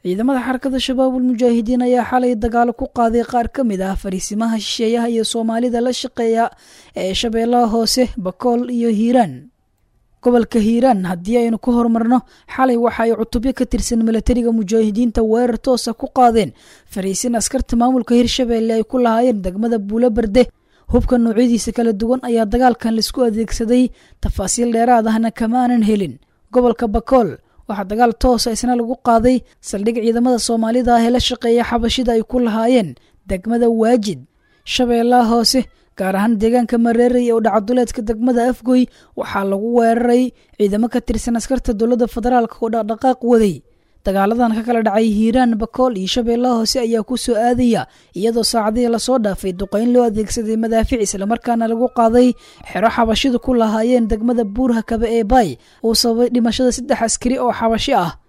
ciidamada xarakada shabaabul mujaahidiin ayaa xalay dagaalo ku qaaday qaar ka mid ah fariisimaha shisheeyaha iyo soomaalida la shaqeeya ee shabeellaha hoose bakool iyo hiiraan gobolka hiiraan haddii aynu ku horumarno xalay waxa ay cutubyo ka tirsan milatariga mujaahidiinta weerar toosa ku qaadeen fariisin askarta maamulka hirshabeelle ay ku lahaayeen degmada buulo berde hubka noocyadiisa kala duwan ayaa dagaalkan laisku adeegsaday tafaasiil dheeraad ahna kama aanan helin gobolka bakool waxaa dagaal toosa isna lagu qaaday saldhig ciidamada soomaalida ah ee la shaqeeya xabashida ay ku lahaayeen degmada waajid shabeellaha hoose gaar ahaan deegaanka mareerey oo dhacaduleedka degmada afgoy waxaa lagu weeraray ciidamo ka tirsan askarta dowladda federaalk oo dhaqdhaqaaq waday dagaaladan ka kala dhacay hiiraan bakool iyo shabeellaha hoose ayaa ku soo aadaya iyadoo saacadihii lasoo dhaafay duqayn loo adeegsaday madaafic islamarkaana lagu qaaday xero xabashidu ku lahaayeen degmada buurha kabe ee baay uu sababay dhimashada saddex askari oo xabashi ah